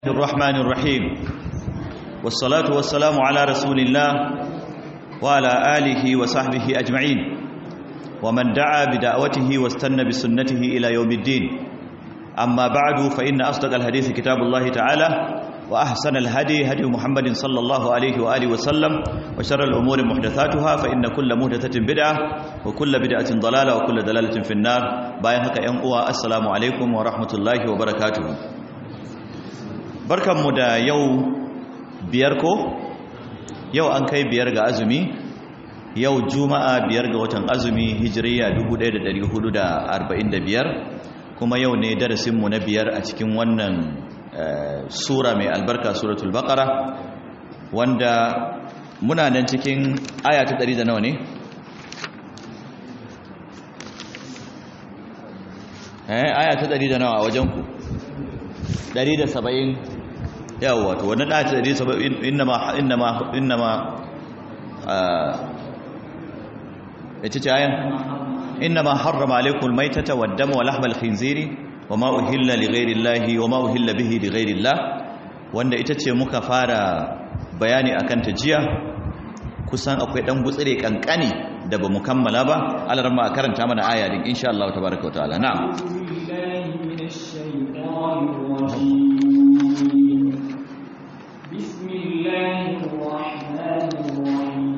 الرحمن الرحيم والصلاة والسلام على رسول الله وعلى آله وصحبه أجمعين ومن دعا بدعوته واستنى بسنته إلى يوم الدين أما بعد فإن أصدق الحديث كتاب الله تعالى وأحسن الهدي هدي محمد صلى الله عليه وآله وسلم وشر الأمور محدثاتها فإن كل محدثة بدعة وكل بدعة ضلالة وكل دلالة في النار بايهك ينقوى السلام عليكم ورحمة الله وبركاته barkanmu da yau biyar ko yau an kai biyar ga azumi yau juma'a biyar ga watan azumi hijiriya 1445 kuma yau ne darasinmu na biyar a cikin wannan sura mai albarka suratul baqara wanda muna nan cikin aya ta 100 da nawa ne eh aya ta 100 da nawa a wajenku 170 yawa to wannan da ta dai sabab innama innama innama yace ce ayan innama harrama alaykum almaytata wad-dama wa lahmal khinziri wama uhilla lighairi llahi wama uhilla bihi lighairi llah wanda ita ce muka fara bayani akan ta jiya kusan akwai dan gutsire kankani da bamu kammala ba alarma karanta mana aya din insha Allah tabaaraka wa ta'ala na'am بسم الله الرحمن الرحيم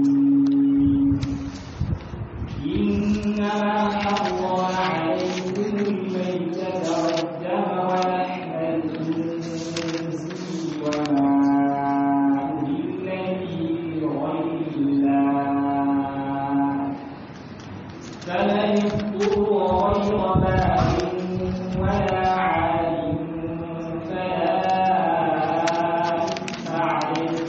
إنما حرم عليكم الميتة والدم ولحم الخنزير وما أهل به لغير الله فمن اضطر غير باغ ولا عاد فلا إثم عليه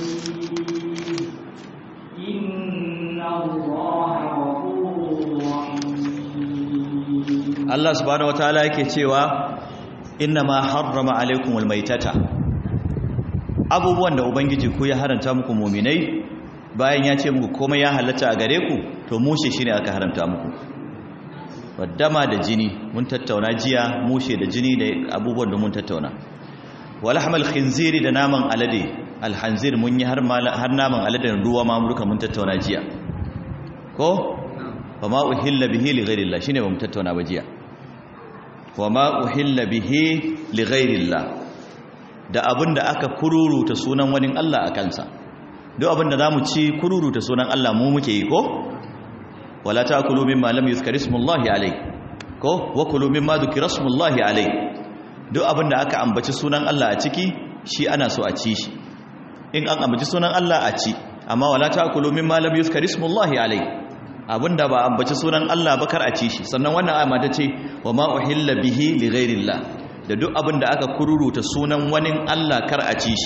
إن الله غفور رحيم Allah subhanahu wataala yake cewa inna ma harrama alaikumul maitata abubuwan da ubangiji ku ya haranta muku muminai bayan ya ce muku komai ya halatta a gare ku to mushe shine aka haramta muku waddama da jini mun tattauna jiya mushe da jini da abubuwan da mun tattauna walahmal khinziri da naman alade alhanzir mun yi har mala- har naman alade ruwa ma muka mun tattauna jiya ko wama uhilla bihi li ghairillah shine bamu tattauna ba jiya wama uhilla bihi li ghairillah da abinda aka kururuta sunan wani Allah a kansa duk abinda zamu ci kururuta sunan Allah mu muke yi ko wala taakulu mimma lam yuzkar ismullahi alayh ko wa kulu mimma dhukira ismullahi alayh duk abinda aka ambaci sunan Allah a ciki shi ana so a ci shi in an ambaci sunan Allah a ci amma wala taakulu mimma lam yuzkar ismullahi alayh abinda ba ambaci sunan Allah ba kar a ci shi sannan wannan ayama ta ce wa ma uhilla bihi li ghairillah da duk abinda aka kururuta sunan wani Allah kar a ci shi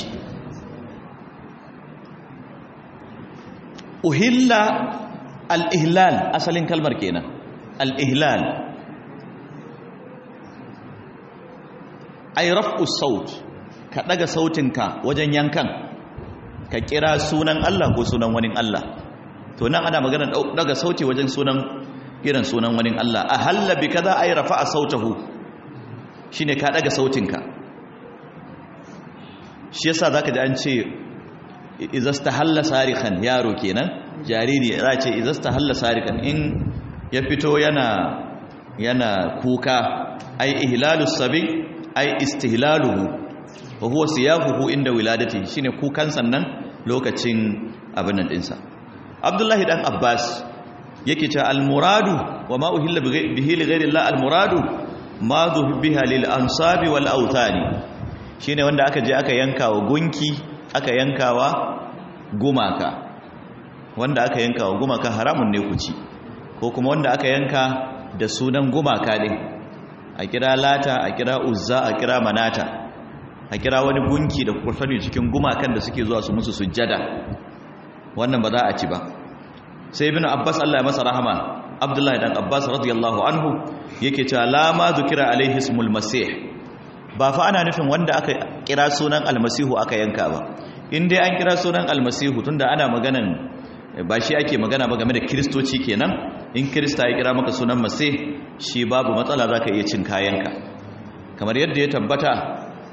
uhilla al-ihlal asalin kalmar kenan al-ihlal ay raf'u saut ka daga sautinka wajen yankan ka kira sunan Allah ko sunan wani Allah to nan ana magana daga sauti wajen sunan irin sunan wani Allah a halla bi kaza ay rafa'a sautahu shine ka daga sautinka shi yasa zaka ji an ce izastahalla sarikan yaro kenan jariri za ce izastahalla sarikan in ya fito yana yana kuka ay ihlalus sabi ay istihlaluhu wa huwa siyahuhu inda wiladati shine kukan sannan lokacin abin nan dinsa abdullahi dan abbas yake ce almuradu wa ma uhilla bihi li ghayri allah almuradu ma biha lil ansabi wal awthani shine wanda aka je aka yanka wa gunki aka yanka wa gumaka wanda aka yanka wa gumaka haramun ne ku ci ko kuma wanda aka yanka da sunan gumaka ne a kira lata a kira uzza a kira manata a kira wani gunki da kuka sani cikin gumakan da suke zuwa su musu sujjada wannan ba za a ci ba sai ibn abbas Allah ya masa rahama abdullahi dan abbas radiyallahu anhu yake cewa la ma zukira alaihi ismul masih ba fa ana nufin wanda aka kira sunan almasihu aka yanka ba in dai an kira sunan almasihu tunda ana maganan ba shi ake magana ba game da kristoci kenan in krista ya kira maka sunan masih shi babu matsala zaka iya cin kayanka kamar yadda ya tabbata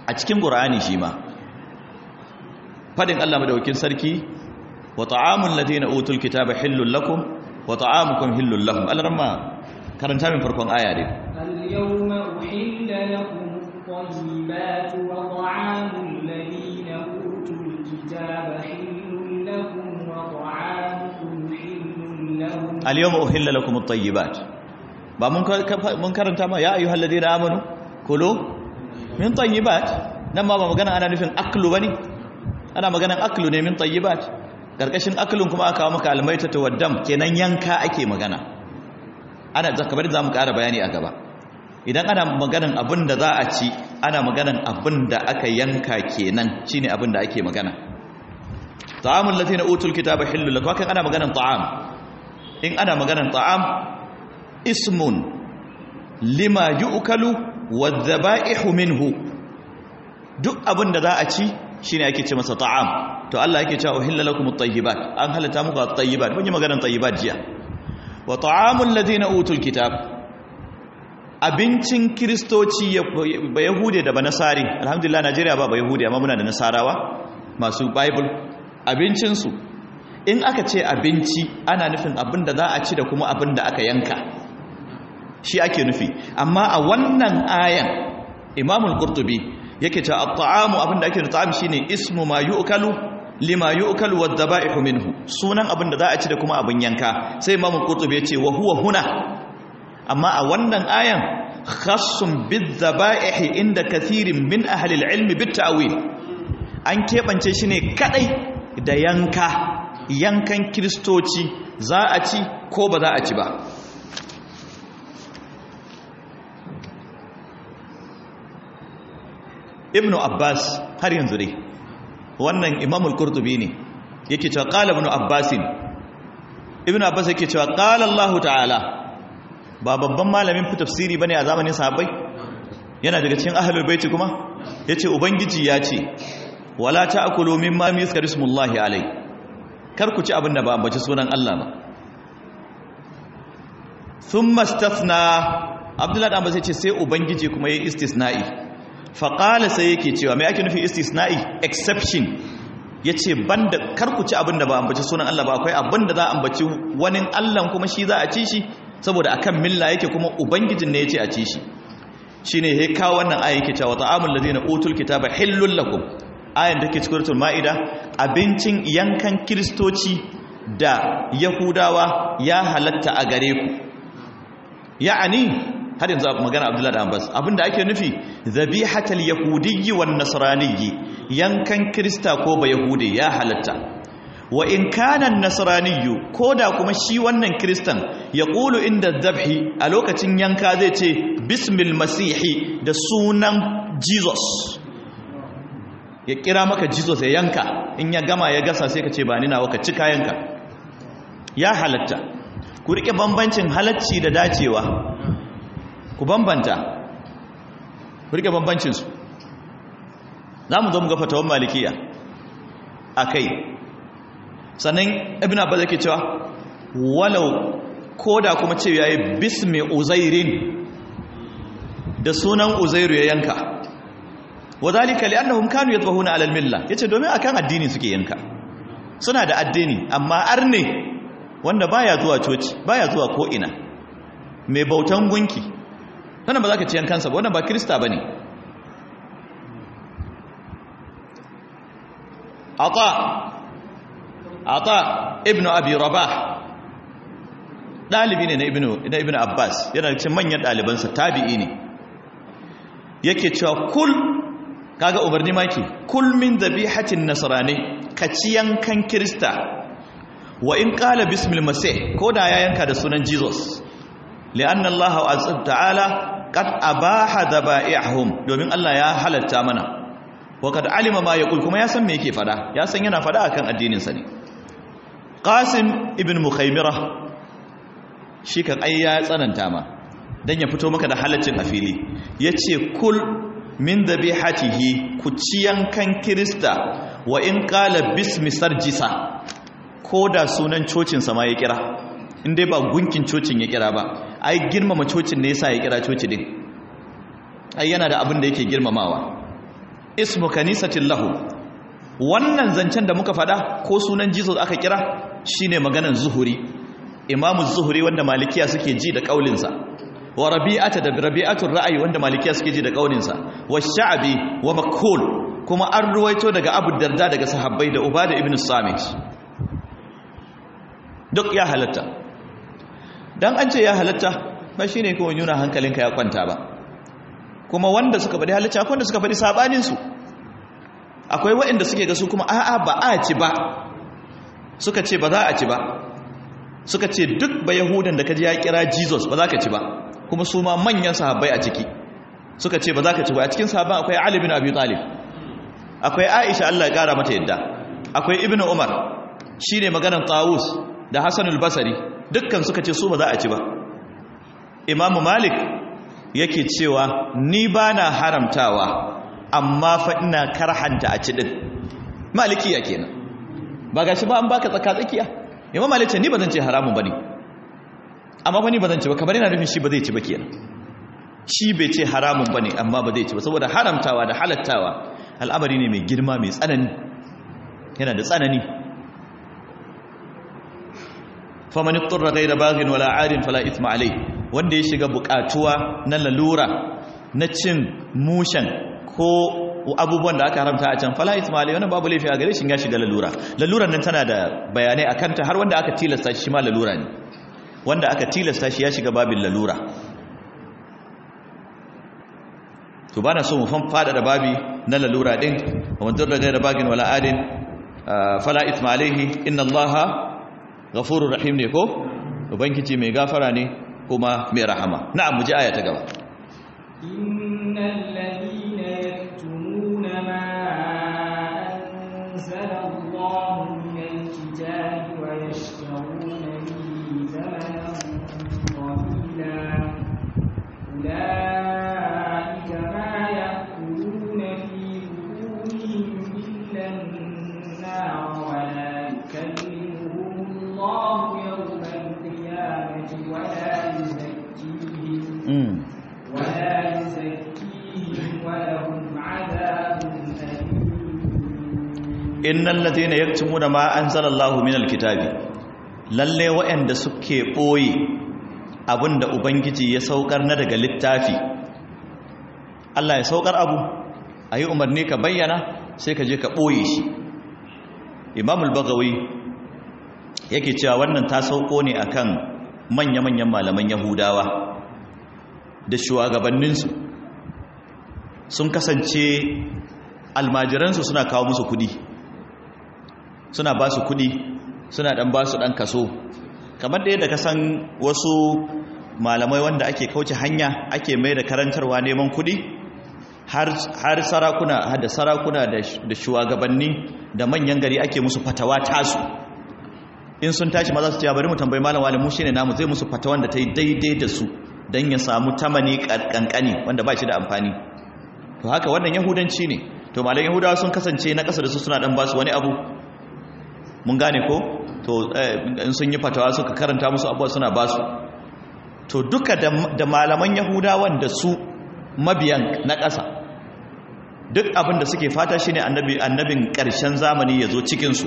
a cikin qur'ani shi ma fadin Allah madaukakin sarki wa ta'amul ladina utul kitaba hillul lakum wa ta'amukum hillul lahum alarma karanta min farkon aya ne اليوم أحل لكم الطيبات وطعام الذين أوتوا الكتاب حل لكم وطعامكم حل لهم al-yawma uhilla lakum at-tayyibat ba mun ka- mun karanta ma ya ayyuhal ladina amanu kulu min tayyibat nan ma ba magana ana nufin aklu bane ana maganan aklu ne min tayyibat karkashin aklun kuma aka kawo maka almaitatu waddam kenan yanka ake magana ana zakabar za mu ƙara bayani a gaba idan ana maganan abin da za a ci ana maganan abin da aka yanka kenan shine abin da ake magana ta'amul ladina utul kitaba hillu lakum kan ana maganan ta'am in ana maganan ta'am ismun lima yu'kalu wadh-dhaba'ihu minhu duk abin da za a ci shine ake ce masa ta'am to Allah yake cewa uhilla lakum at-tayyibat an halatta muku at-tayyibat mun yi maganar tayyibat jiya wa ta'amul ladina utul kitab abincin kristoci ba yahude da ba nasari alhamdulillah Najeriya ba ba yahude amma muna da nasarawa masu bible abincin su in aka ce abinci ana nufin abin da za a ci da kuma abin da aka yanka shi ake nufi amma a wannan ayan imamul qurtubi yake cewa at-ta'amu abinda ake da ta'am shine ismu ma yu'kalu lima yu'kalu wad-daba'ihu minhu sunan abinda za a ci da kuma abin yanka sai Imam Qurtubi ya ce wa huwa huna amma a wannan ayan khassun bid-daba'ihi inda kathirin min ahli al-ilm bit-ta'wil an kebance shi ne kadai da yanka yankan kristoci za a ci ko ba za a ci ba ibnu abbas har yanzu dai wannan imamul qurtubi ne yake cewa qala ibnu abbasin ibnu abbas yake cewa qala allah ta'ala ba babban malamin fi tafsiri bane a zamanin sahabbai yana daga cikin ahlul baiti kuma yace ubangiji ya ce wala ta'kulu mimma yuzkaru ismullahi alai kar ku ci abin da ba ambaci sunan Allah ba thumma istathna abdullahi dan ba sai ce sai ubangiji kuma yayi istisna'i faƙala sai yake cewa mai ake nufi istisna'i exception ya ce banda karkuci abin da ba ambaci sunan Allah ba akwai abin da za a ambaci wani Allah kuma shi za a ci shi saboda akan milla yake kuma ubangijin ne ya ce a ci shi shi ne ya kawo wannan aya yake cewa ta'amul ladina utul kitaba hillul lakum ayan da ke cikin suratul ma'ida abincin yankan kiristoci da yahudawa ya halatta a gare ku ya'ani har yanzu magana abdullahi da abbas abinda ake nufi zabihatal yahudiyyi wan nasraniyyi yankan krista ko ba yahudi ya halatta wa in kana nasraniyyu koda kuma shi wannan kristan ya qulu inda dhabhi a lokacin yanka zai ce bismil masihi da sunan jesus ya kira maka jesus ya yanka in ya gama ya gasa sai ka ce ba ni nawa ka ci kayanka ya halatta ku rike bambancin halacci da dacewa ku bambanta ku rike bambancinsu za mu zo mu ga fatawan malikiya a kai sannan ibn abbas yake cewa walau ko da kuma ce ya yi bismi uzairin da sunan uzairu ya yanka wadhalika li'annahum kanu yadhbahuna 'ala al-milla yace domin akan addini suke yanka suna da addini amma arne wanda baya zuwa coci baya zuwa ko ina mai bautan gunki wannan ba za ka ci yankansa ba wannan ba kirista ba ne ata ata ibn abi rabah ɗalibi ne na ibn abbas yana cikin manyan ɗalibansa tabi'i ne yake cewa kul kaga umarni maki kul min dhabihatin nasrani ka ci yankan kirista wa in qala bismil masih ko da ya yanka da sunan jesus li'anna allah azza ta'ala qad abaha dhabaihum domin allah ya halatta mana wa kad alima ma yaqul kuma ya san me yake fada ya san yana fada akan addinin sa ne qasim ibn mukhaymira shi kan ai ya tsananta ma dan ya fito maka da halaccin a fili yace kul min dhabihatihi ku ci yankan kirista wa in qala bismi sarjisa ko da sunan cocin sa ma ya kira in dai ba gunkin cocin ya kira ba ai girmama cocin ne yasa ya kira coci din ai yana da abin da yake girmamawa ismu kanisatin lahu wannan zancen da muka fada ko sunan jesus aka kira shine maganan zuhuri imamu zuhuri wanda malikiya suke ji da kaulinsa wa rabi'ata da rabi'atul ra'ayi wanda malikiya suke ji da kaulinsa wa sha'bi wa makhul kuma an ruwaito daga abu darda daga sahabbai da ubada ibn samit duk ya halatta dan an ce ya halatta ba shine kawai nuna hankalinka ya kwanta ba kuma wanda suka faɗi halatta akwai wanda suka faɗi sabanin su akwai waɗanda suke ga su kuma a'a ba a ci ba suka ce ba za a ci ba suka ce duk ba yahudan da kaji ya kira jesus ba za ka ci ba kuma su ma manyan sahabbai a ciki suka ce ba za ka ci ba a cikin sahabban akwai ali bin abi talib akwai aisha Allah ya kara mata yadda akwai ibnu umar shine maganar tawus da hasanul basri dukkan suka ce su ba za a ci ba imamu malik yake cewa ni bana haramtawa amma fa ina karhanta a ci din malikiya kenan ba gashi ba an baka tsaka tsakiya imam malik ce ni bazan ce haramun bane amma fa ni bazan ce ba kamar yana nufin shi ba zai ci ba kenan shi bai ce haramun bane amma ba zai ci ba saboda haramtawa da halattawa al'amari ne mai girma mai tsanani yana da tsanani faman ittarra ghayra baghin wala 'adin fala ithma alayh wanda ya shiga bukatuwa na lalura na cin mushan ko abubuwan da aka haramta a can fala ithma alayh wannan babu laifi a gare shi ya shiga lalura laluran nan tana da bayanai akan ta har wanda aka tilasta shi ma lalura ne wanda aka tilasta shi ya shiga babin lalura to bana so mu fan fada da babi na lalura din wa man darra ghayra baghin wala 'adin fala ithma alayhi inna allaha ghafurur rahim ne ko ubangiji mai gafara ne kuma mai rahama na'am mu ji aya ta gaba innal ladina yaktumuna ma anzala Allahu minal kitabi wa yashtaruna bihi thamanan qalila ulaika ma ya'kuluna fi butunihim illa an-nar wa la yukallimuhum الله يوم القيامة ولا يزكيهم ولا يزكيهم ولهم عذاب أليم إن الذين يكتمون ما أنزل الله من الكتاب lalle waɗanda suke ɓoye abinda ubangiji ya saukar na daga littafi Allah ya saukar abu a yi umarni ka bayyana sai ka je ka ɓoye shi imamul bagawi yake cewa wannan ta sauko ne akan manya-manyan malaman yahudawa da shugabanninsu sun kasance almajiransu suna kawo musu kudi suna ba su kudi suna dan ba su dan kaso kamar da yadda ka san wasu malamai wanda ake kauce hanya ake mai da karantarwa neman kudi har sarakuna da sarakuna da shugabanni da manyan gari ake musu fatawa tasu in sun tashi maza su ce bari mu tambayi malam wani mu shine namu zai musu fata wanda ta yi daidai da su don ya samu tamani kankani wanda ba shi da amfani to haka wannan yahudanci ne to malam yahudawa sun kasance na ƙasa da su suna dan basu wani abu mun gane ko to in sun yi fatawa suka karanta musu abuwa suna basu to duka da malaman yahudawan da su mabiyan na ƙasa duk abin da suke fata shine annabi annabin ƙarshen zamani ya zo cikinsu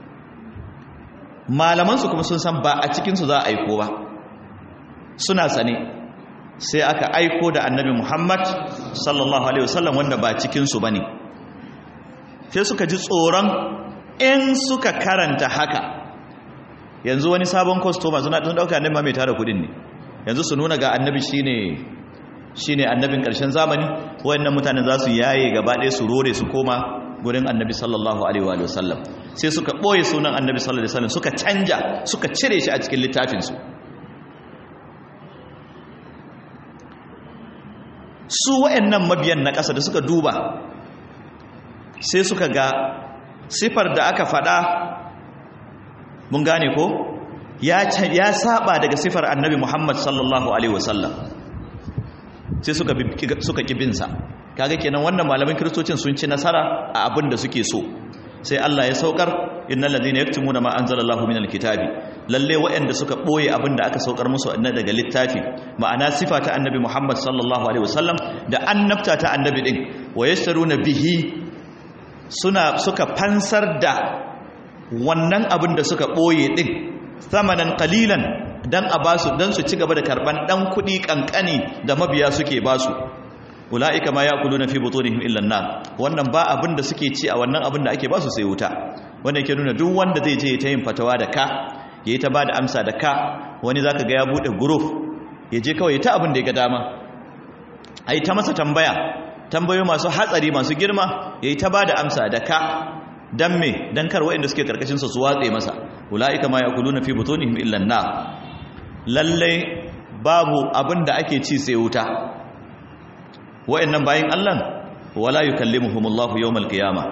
malamansu kuma sun san ba a cikinsu za a aiko ba suna sane sai aka aiko da annabi muhammad sallallahu alaihi wasallam wanda ba cikinsu ba ne sai suka ji tsoron in suka karanta haka yanzu wani sabon kwastoma suna tun dauka annabi mai tara kudin ne yanzu su nuna ga annabi shine shine annabin karshen zamani wayannan mutanen za su yaye gaba ɗaya su rore su koma gurin annabi sallallahu alaihi wa sallam sai suka ɓoye sunan annabi sallallahu alaihi wasallam suka canja suka cire shi a cikin littafinsu su wa'annan mabiyan na ƙasa da suka duba sai suka ga sifar da aka faɗa mun gane ko ya saba daga sifar annabi muhammad sallallahu alaihi wasallam sai suka suka kibinsa kaga kenan wannan malamin kristocin sun ci nasara a abin da suke so sai Allah ya saukar innal ladina yaktumuna ma anzalallahu minal kitabi lalle waɗanda suka boye abin da aka saukar musu na daga littafi ma'ana sifa ta annabi Muhammad sallallahu alaihi wasallam da annabta ta annabi din wa yashtaruna bihi suna suka fansar da wannan abin da suka boye din samanan qalilan dan a basu dan su ci gaba da karban dan kudi kankani da mabiya suke basu ulaika ma yaquluna fi butunihim illa an-nar wannan ba abin da suke ci a wannan abin da ake basu sai wuta wanda yake nuna duk wanda zai je ta yin fatawa da ka yayi ta bada amsa da ka wani zaka ga ya bude group ya je kawai ta abin da ya ga dama ai ta masa tambaya tambayoyi masu hatsari masu girma yayi ta bada amsa da ka dan me dan kar waɗanda suke karkashin sa su watse masa ulaika ma yaquluna fi butunihim illa an-nar lalle babu abin da ake ci sai wuta waɗannan bayin Allah wala yukallimuhumullahu yawmal qiyamah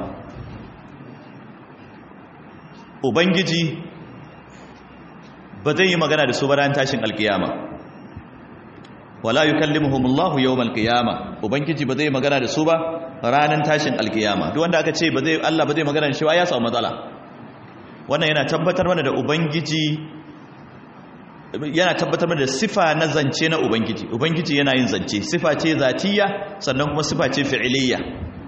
ubangiji ba zai yi magana da su ba ran tashin alkiyama wala yukallimuhumullahu yawmal qiyama ubangiji ba zai magana da su ba ranan tashin alkiyama duk wanda aka ce ba zai Allah ba zai magana da shi ba ya samu matsala wannan yana tabbatar mana da ubangiji yana tabbatar mana da sifa na zance na ubangiji ubangiji yana yin zance sifa ce zatiyya sannan kuma sifa ce fi'iliyya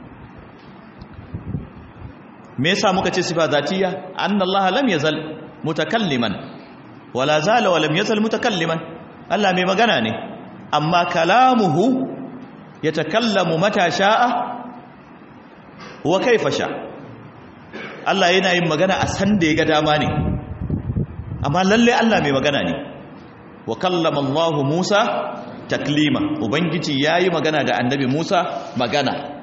me yasa muka ce sifa zatiyya annallaha lam yazal mutakalliman wala zala wa lam yazal mutakalliman Allah mai magana ne amma kalamuhu yatakallamu mata sha'a wa kaifa sha Allah yana yin magana a san da ya ga dama ne amma lalle Allah mai magana ne wa kallama Allah Musa taklima ubangiji yayi magana da annabi Musa magana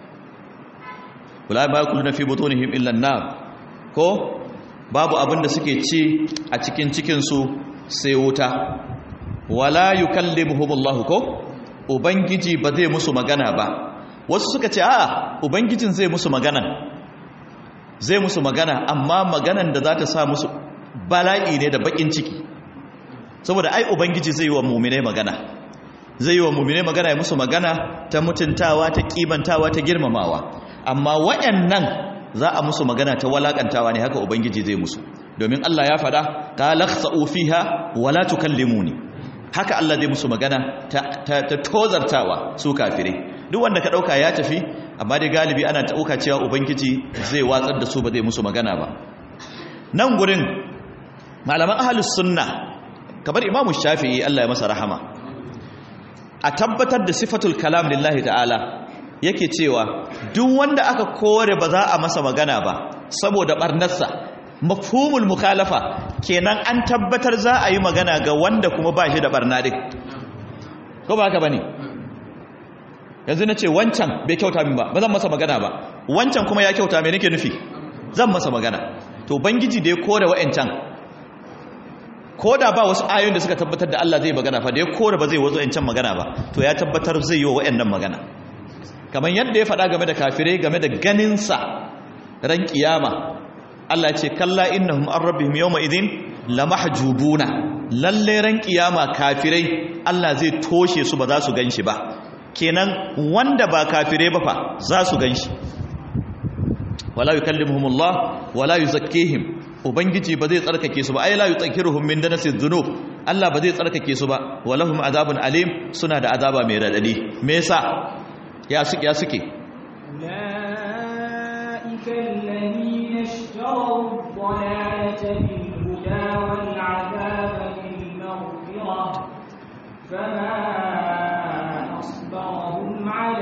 wala ba kullu fi butunihim illa an-nar ko babu abin da suke ci a cikin cikin su sai wuta wala yukallimuhum Allah ko ubangiji ba zai musu magana ba wasu suka ce a'a ubangijin zai musu magana zai musu magana amma maganan da za ta sa musu bala'i ne da bakin ciki saboda ai ubangiji zai yi wa mu'minai magana zai yi wa mu'minai magana ya musu magana ta mutuntawa ta kibantawa ta girmamawa amma waɗannan za a musu magana ta walakantawa ne haka ubangiji zai musu domin Allah ya faɗa ta lakhsa'u fiha wala tukallimuni haka Allah zai musu magana ta, ta, ta tozartawa su kafirai duk wanda ka ɗauka ya tafi amma dai galibi ana ɗauka cewa ubangiji zai watsar da su ba zai musu magana ba nan gurin malaman ahalus sunna kamar imamu shafi'i Allah ya masa rahama a tabbatar da sifatul kalam lillahi ta'ala yake cewa duk wanda aka kore ba za a masa magana ba saboda barnarsa mafhumul mukhalafa kenan an tabbatar za a yi magana ga wanda kuma ba shi da barna din ko ba haka bane yanzu na ce wancan bai kyauta min ba ba zan masa magana ba wancan kuma ya kyauta mai nake nufi zan masa magana to bangiji da ya kore wa'ancan ko da ba wasu ayoyin da suka tabbatar da Allah zai magana fa da ya kore ba zai wazo wa'ancan magana ba to ya tabbatar zai yi wa wa'annan magana kamar yadda ya faɗa game da kafirai game da ganinsa ran kiyama Allah ce kalla innahum an rabbihim yawma idhin lamahjubuna lalle ran kiyama kafirai Allah zai toshe su ba za su ganshi ba kenan wanda ba kafirai ba fa za su ganshi wala yukallimuhumullah wala yuzakkihim ubangiji ba zai tsarkake su ba ai la yutahhiruhum min danasi dhunub Allah ba zai tsarkake su ba walahum azabun alim suna da azaba mai radadi me yasa ya suke ya suke أولئك الذين اشتروا الضلالة بالهدى والعذاب بالمغفرة فما أصبرهم على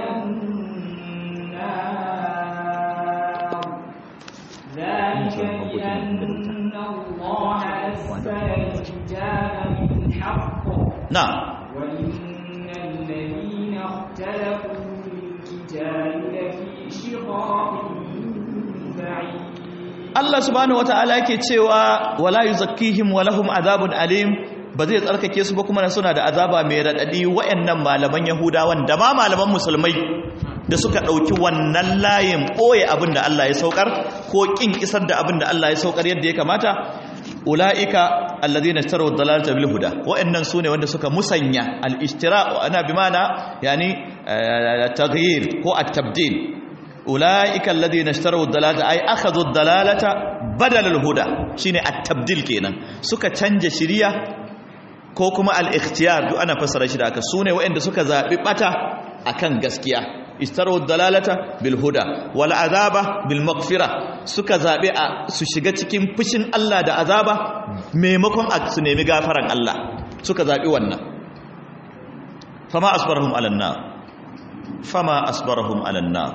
النار ذلك بأن الله نزل الكتاب بالحق na'am وإن الذين اختلفوا في الكتاب لفي شقاق بعيد Allah subhanahu wataala yake cewa wala yuzakkihim wa lahum azabun alim ba zai tsarkake su ba kuma suna da azaba mai radadi wayannan malaman yahudawan da ma malaman musulmai da suka dauki wannan layin boye abin da Allah ya saukar ko kin isar da abin da Allah ya saukar yadda ya kamata ulaika alladhina ishtaru ad-dalalata bil huda wayannan sune wanda suka musanya al-ishtira ana bi mana yani taghyir ko at-tabdil ulaika alladhina ishtaraw ad-dalalata ay akhadhu ad-dalalata badala al-huda shine at-tabdil kenan suka canja shiriya ko kuma al-ikhtiyar duk ana fassara shi da haka sune waɗanda suka zabi bata akan gaskiya istaru dalalata bil huda wal azaba bil maghfira suka zabe a su shiga cikin fushin Allah da azaba maimakon a su nemi gafaran Allah suka zabi wannan fama asbarahum ala nar fama asbarahum ala nar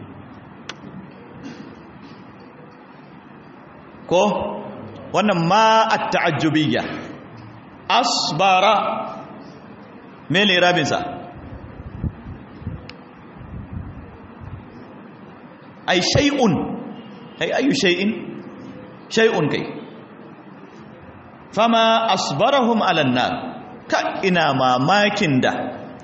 ko wannan ma at-ta'ajjubiyya asbara mene rabinsa ai shay'un ai ayu shay'in shay'un kai fama asbarahum ala nar ka ina mamakin da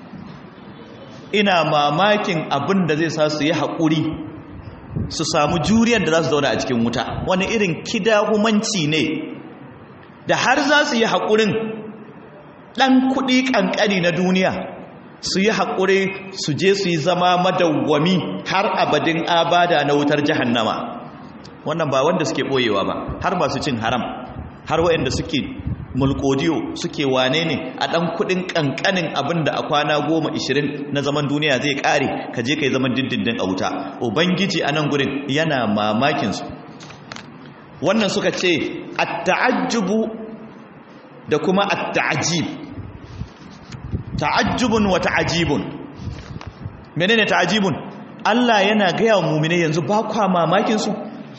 ina mamakin abin da zai sa su yi haƙuri su samu juriyar da za su zauna a cikin wuta wani irin kidahumanci ne da har za su yi haƙurin ɗan kuɗi ƙanƙani na duniya su yi haƙuri su je su yi zama madawwami har abadin abada na wutar jahannama wannan ba wanda suke ɓoyewa ba har masu cin haram har waɗanda suke mulkodiyo suke wane ne a ɗan kuɗin ƙanƙanin abin da a kwana goma ishirin na zaman duniya zai ƙare ka je ka yi zaman dindindin a wuta ubangiji a nan gurin yana mamakinsu wannan suka ce a ta'ajjubu da kuma a ta'ajib ta'ajjubun wa ta'ajibun menene ta'ajibun Allah yana gaya wa mumine yanzu ba kwa mamakinsu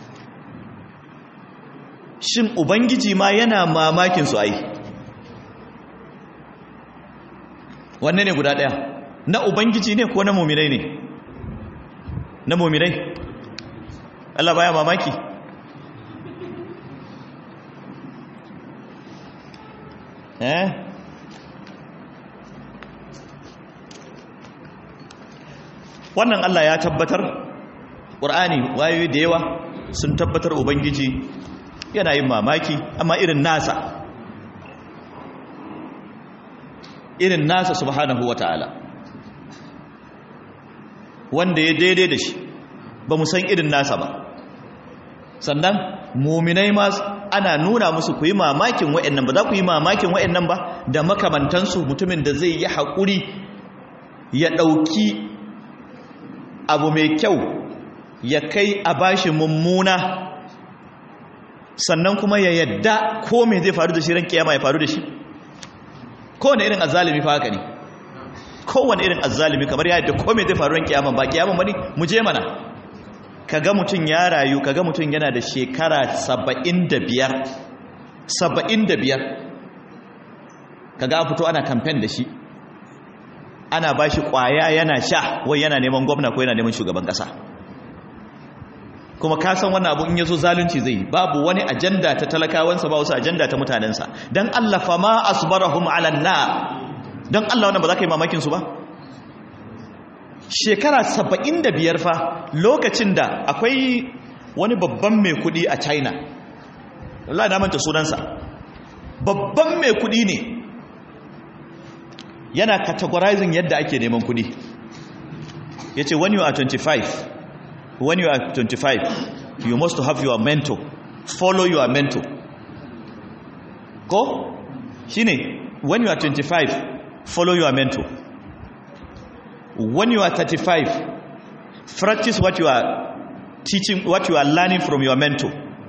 shin ubangiji ma yana mamakinsu ai wanne ne guda ɗaya na ubangiji ne ko na muminai ne na muminai Allah baya mamaki eh wannan Allah ya tabbatar ƙur'ani wayoyi da yawa sun tabbatar ubangiji yana yin mamaki amma irin nasa irin nasa subhanahu wata'ala wanda ya daidai da shi ba mu san irin nasa ba sannan muminai ma ana nuna musu ku yi mamakin wa'annan ba za ku yi mamakin wa'annan ba da makamantansu mutumin da zai yi haƙuri ya ɗauki abu mai kyau ya kai a bashi mummuna sannan kuma ya yadda ko mai zai faru da shi ran kiyama ya faru da shi kowane irin azzalimi fa haka ne kowane irin azzalimi kamar ya yadda ko mai zai faru ran kiyama ba kiyama bane mu je mana kaga mutum ya rayu kaga mutum yana da shekara 75 75 kaga an fito ana campaign da shi ana ba shi kwaya yana sha wai yana neman gwamna ko yana neman shugaban kasa kuma ka san wannan abu in yazo zalunci zai yi babu wani ajanda ta talakawansa ba wasu ajanda ta mutanensa dan Allah fa ma asbarahum ala nar dan Allah wannan ba za ka yi mamakin su ba shekara 75 fa lokacin da akwai wani babban mai kudi a China Allah na manta sunansa babban mai kudi ne yana categorizing yadda ake neman kudi ya ce when you are 25 when you are 25 you must have your mentor follow your mentor ko shine when you are 25 follow your mentor when you are 35 practice what you are teaching what you are learning from your mentor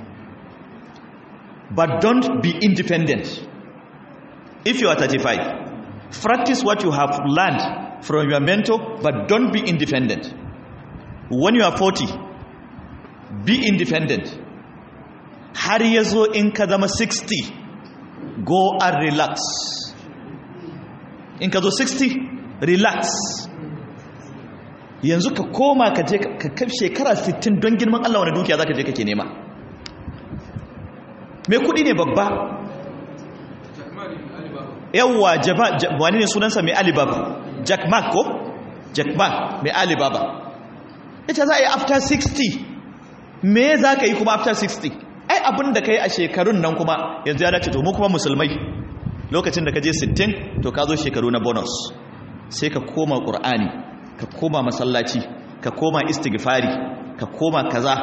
but don't be independent if you are 35 practice what you have learned from your mentor but don't be independent when you are 40 be independent har ya zo in ka zama 60 go and relax in ka zo 60 relax yanzu ka koma ka je ka kai shekara 60 don girman Allah wani dukiya za ka je kake nema mai kudi ne babba yawwa wani ne sunansa mai alibaba jack mark ko jack mark mai alibaba ita za a yi after 60 me za ka yi kuma after 60 ai abin da ka yi a shekarun nan kuma yanzu ya dace to mu kuma musulmai lokacin da ka je 60 to ka zo shekaru na bonus sai ka koma ƙur'ani ka koma masallaci ka koma istighfari ka koma kaza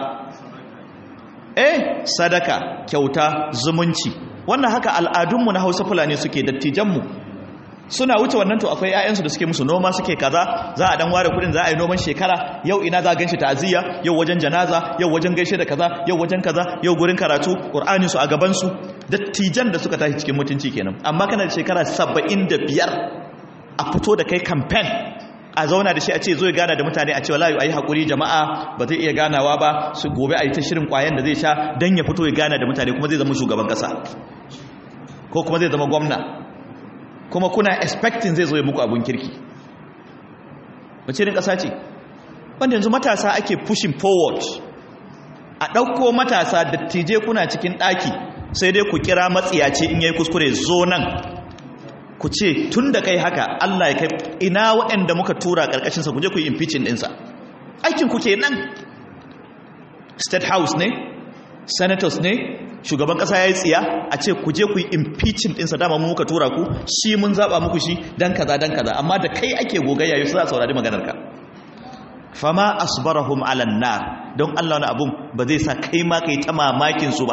eh sadaka kyauta zumunci wannan haka al'adunmu na hausa fulani suke dattijanmu suna wuce wannan to akwai ƴaƴansu da suke musu noma suke kaza za a dan ware kudin za a yi noman shekara yau ina za a ganshi ta'aziyya yau wajen janaza yau wajen gaishe da kaza yau wajen kaza yau gurin karatu qur'ani su a gaban su dattijan da suka tashi cikin mutunci kenan amma kana da shekara 75 a fito da kai campaign a zauna da shi a ce zo ya gana da mutane a ce wallahi ayi hakuri jama'a ba zai iya ganawa ba su gobe a yi ta shirin kwayan da zai sha dan ya fito ya gana da mutane kuma zai zama shugaban kasa ko kuma zai zama gwamna kuma kuna expecting zai zo ya muku abun kirki wace irin kasa ce wanda yanzu matasa ake pushing forward a ɗauko matasa dattijai kuna cikin ɗaki sai dai ku kira matsiyaci in yayi kuskure zo nan ku ce tun da kai haka Allah ya kai ina waɗanda muka tura ƙarƙashinsa ku je ku yi impeaching ɗinsa aikin ku ke nan state house ne senators ne shugaban ƙasa ya yi tsiya a ce ku je ku yi impeaching ɗinsa dama mu muka tura ku shi mun zaɓa muku shi dan kaza dan kaza amma da kai ake gogayya yau za a saurari maganar ka fama asbarahum ala nar don Allah wani abun ba zai sa kai ma kai ta mamakin su ba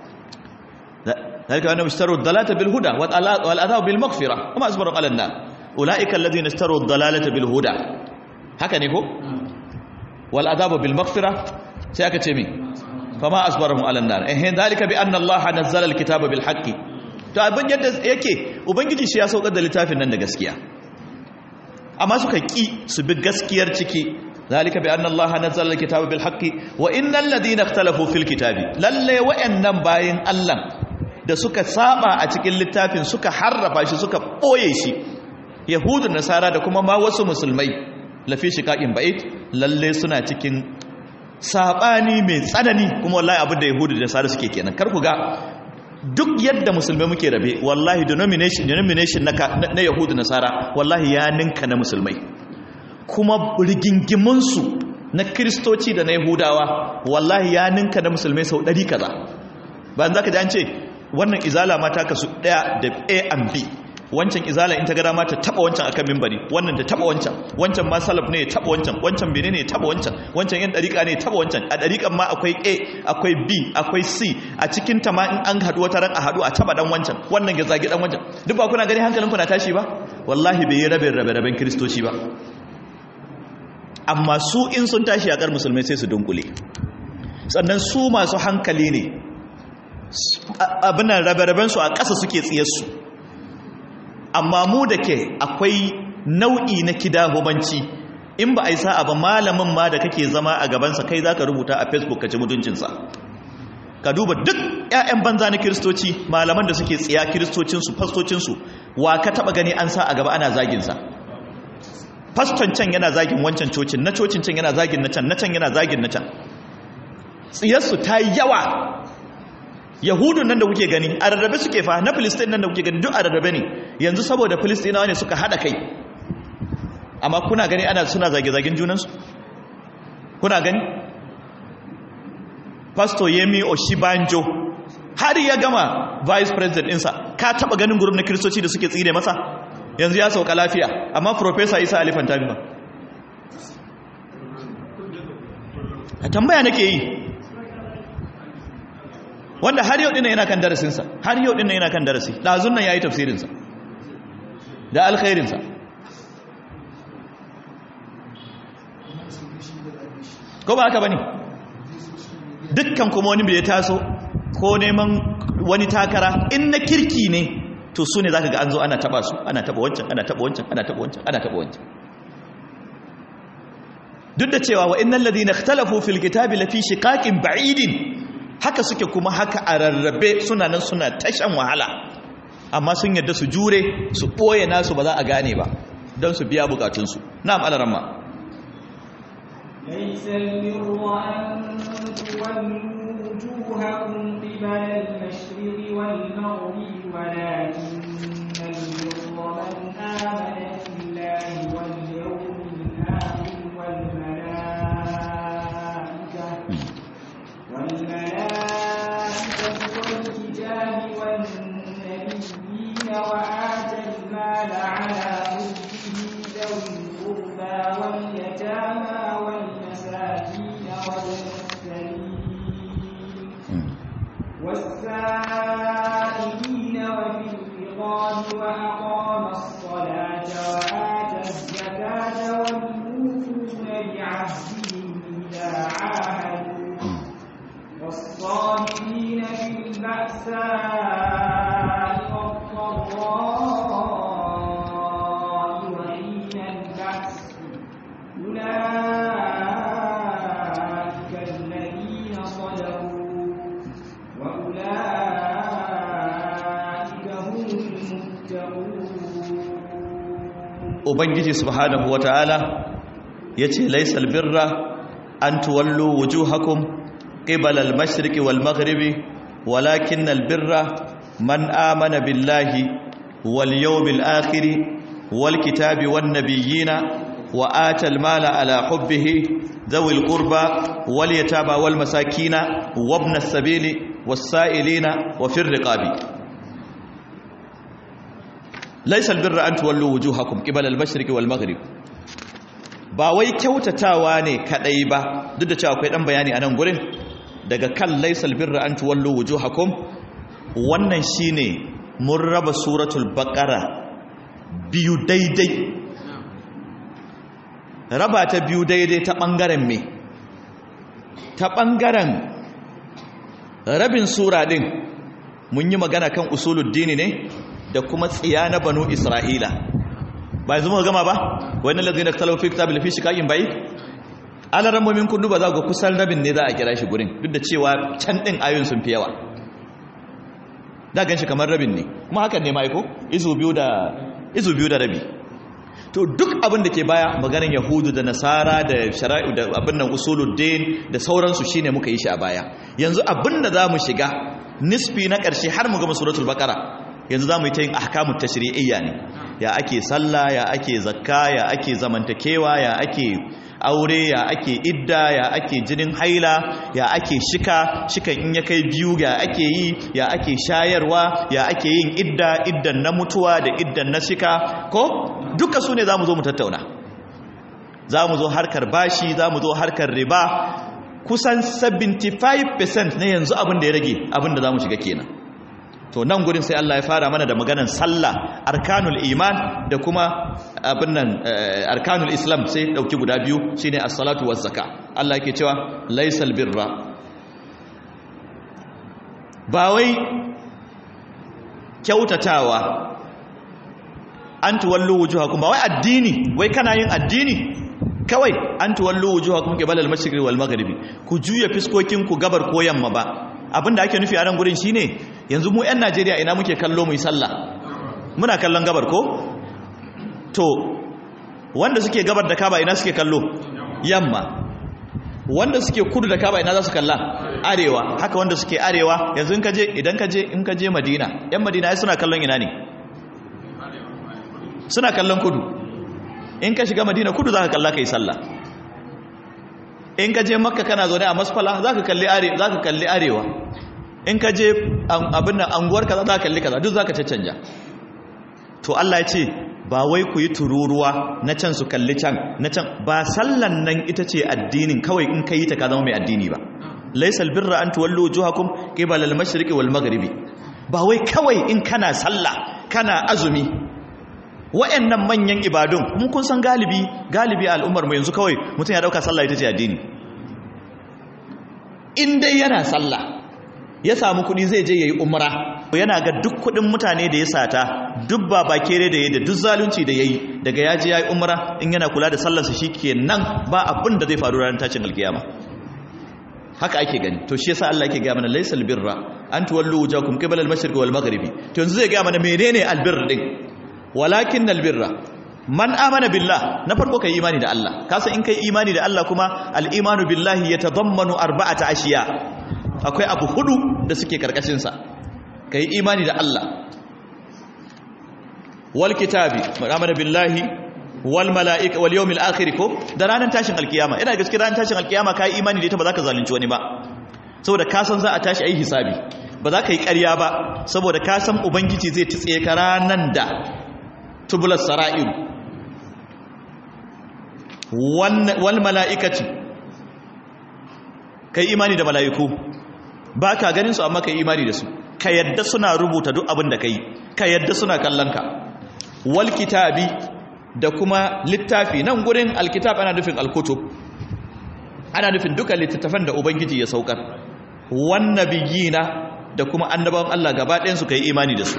ذلك أنهم اشتروا الضلالة بالهدى والعذاب بالمغفرة وما أصبروا على النار أولئك الذين اشتروا الضلالة بالهدى هكذا هو والعذاب بالمغفرة سيأكتمي فما أصبرهم على النار إيه ذلك بأن الله نزل الكتاب بالحق to abin yadda yake ubangiji shi ya saukar da littafin nan da gaskiya amma suka ki su bi gaskiyar ciki zalika bi anna allaha nazzala alkitaba bil haqqi wa innal ladina ikhtalafu fil kitabi lalle wa'annan bayin allah da suka saba a cikin littafin suka harrafa shi suka ɓoye shi yahudu nasara da kuma ma wasu musulmai lafi shiƙaƙin ba'id lalle suna cikin saɓani mai tsanani kuma wallahi abin da yahudu da nasara suke kenan kar ku ga duk yadda musulmai muke rabe wallahi denomination denomination na, na yahudu nasara wallahi ya ninka na musulmai kuma rigingimunsu na kiristoci da na yahudawa wallahi ya ninka na musulmai sau ɗari kaza bayan za ka ji an ce wannan izala ma ta kasu daya da a and b wancan izala in ta gada ma ta taba wancan akan mimbari wannan ta taba wancan wancan ma salaf ne ya taba wancan wancan bene ne ya taba wancan wancan yan dariƙa ne ya taba wancan a dariƙan ma akwai a akwai b akwai c a cikin ta ma in an haɗu wata ran a haɗu a taba dan wancan wannan ya zagi dan wancan duk ba kuna gani hankalin ku na tashi ba wallahi bai yi rabin rabe raben kristoci ba amma su in sun tashi a kar musulmai sai su dunkule sannan su masu hankali ne abinan rabe-rabensu a ƙasa suke tsiyarsu amma mu da ke akwai nau'i na kidahubanci in ba a yi sa'a ba malamin ma da kake zama a gabansa kai za ka rubuta a facebook ka ci mutuncinsa ka duba duk 'ya'yan banza na kiristoci malaman da suke tsiya kiristocinsu fastocinsu wa ka taɓa gani an sa a gaba ana zaginsa faston can yana zagin wancan cocin na cocin can yana zagin na can na can yana zagin na can tsiyarsu ta yi yawa yahudun nan da kuke gani a rarrabe suke fa na filistin nan da kuke gani duk a rarrabe ne yanzu saboda filistinawa ne suka hada kai amma kuna gani ana suna zage-zagen junansu kuna gani pastor yemi oshibanjo har ya gama vice president ɗinsa ka taba ganin gurum na kiristoci da suke tsire masa yanzu ya sauka lafiya amma professor isa alifan tabi ba a tambaya nake yi wanda har yau dinnan yana kan darasinsa har yau dinnan yana kan darasi ɗazun nan ya yi tafsirinsa da alkhairinsa ko ba haka ba ne dukkan kuma wani bai taso ko neman wani takara in na kirki ne to su ne za ka ga an zo ana taba su ana taba wancan ana taba wancan ana taba wancan ana taba wancan duk da cewa wa innal ladina ikhtalafu fil kitabi lafi shiqaqin ba'idin haka suke kuma haka a rarrabe suna nan suna tashan wahala amma sun yadda su jure su ɓoye nasu ba za a gane ba don su biya bukatunsu na'am alaramma ليس البر أن تولوا وجوهكم قبل المشرق والمغرب ولكن البر من آمن بالله واليوم الآخر والملائكة والملائكة والكتاب والنبيين وآتى المال على حبه ذوي القربى واليتامى والمساكين وابن ubangiji subhanahu wataala yace laysal birra an tuwallu wujuhakum qibala al-mashriqi wal maghribi walakinnal birra man amana billahi wal yawmil akhir wal kitabi wan nabiyina wa ata al-mala ala hubbihi ذوي القربى واليتامى والمساكين وابن السبيل والسائلين وفي الرقاب ليس البر أن تولوا وجوهكم قبل المشرق والمغرب ba wai kyautatawa ne kadai ba duk da cewa akwai dan bayani a nan gurin daga kan laisal birra an tuwallu wujuhakum wannan shine mun raba suratul baqara biyu daidai raba ta biyu daidai ta ɓangaren me ta ɓangaren rabin sura ɗin mun yi magana kan usuluddini ne da kuma tsiya na banu isra'ila ba yanzu muka gama ba wani lalzina talafi ta bilfi shi kayan bai alaran momin kundu ba za ga kusan rabin ne za a kira shi gurin duk da cewa can ɗin ayoyin sun fi yawa da gan shi kamar rabin ne kuma hakan ne ma'aiko izu biyu da rabi to duk abin da ke baya maganin yahudu da nasara da shara'i da abin nan usuluddin da sauransu shine muka yi shi a baya yanzu abin da za mu shiga nisfi na ƙarshe har mu gama suratul baqara yanzu za mu yi ta yin ahkamut tashri'iyya ne ya ake sallah ya ake zakka ya ake zamantakewa ya ake aure ya ake idda ya ake jinin haila ya ake shika shikan in ya kai biyu ya ake yi ya ake shayarwa ya ake yin idda iddan na mutuwa da iddan na shika ko duka su ne za mu zo mu tattauna za mu zo harkar bashi za mu zo harkar riba kusan 75% na yanzu abin da ya rage abin da za mu shiga kenan to nan gurin sai Allah ya fara mana da maganan sallah arkanul iman da kuma abin nan arkanul islam sai dauki guda biyu shine as-salatu waz zakka Allah yake cewa laysal birra ba wai kyautatawa an tuwallu wujuhakum ba wai addini wai kana yin addini kawai an tuwallu wujuhakum qibala al-mashriqi wal maghribi ku juya fiskokin ku gabar ko yamma ba abinda ake nufi a nan gurin shine yanzu mu 'yan najeriya ina muke kallo mu yi sallah muna kallon gabar ko to wanda suke gabar da kaba ina suke kallo yamma wanda suke kudu da kaba ina za su kalla arewa haka wanda suke arewa yanzu in ka je idan ka je in ka je madina yan madina ai suna kallon ina ne suna kallon kudu in ka shiga madina kudu za ka kalla ka yi sallah in ka je makka kana zaune a masfala za ka kalli arewa in ka je abin nan anguwar kaza za ka kalli kaza duk za ka caccanja to Allah ya ce ba wai ku yi tururuwa na can su kalli can na can ba sallan nan ita ce addinin kawai in ka yi ta ka zama mai addini ba laisal birra an tuwallu wujuhakum qibala al-mashriqi wal maghribi ba wai kawai in kana sallah kana azumi wa'annan manyan ibadun mun kun san galibi galibi al'ummar mu yanzu kawai mutum ya dauka sallah ita ce addini in dai yana sallah ya samu kuɗi zai je yayi umra yana ga duk kuɗin mutane da ya sata duk babakere da yayi da duk zalunci da yayi daga ya je yayi umra in yana kula da sallar sa shikenan ba abin da zai faru ranar tashin alkiyama haka ake gani to shi yasa Allah yake ga mana laysal birra an tuwallu wujakum qibala al-mashriqi wal maghribi to yanzu zai ga mana menene albirr din walakin albirra man amana billah na farko kai imani da Allah kasa in kai imani da Allah kuma al-imanu billahi yatadammanu arba'ata ashiya akwai abu hudu da suke karkashin sa kai imani da Allah wal kitabi man amana billahi wal malaika wal yawmil akhir ko da ranar tashin alkiyama ina gaskiya ranar tashin alkiyama kai imani da ita ba za ka zalunci wani ba saboda ka san za a tashi ayi hisabi ba za ka yi ƙarya ba saboda ka san ubangiji zai tsaye ka ranan da tubular sara'ir wal mala'ikaci kai imani da mala'iku ba ka ganin su amma kai imani da su ka yadda suna rubuta duk abin da kai ka yadda suna kallon ka wal kitabi da kuma littafi nan gurin alkitab ana nufin alkutub ana nufin duka littattafan da ubangiji ya saukar wan nabiyina da kuma annabawan Allah gaba ɗayan su kai imani da su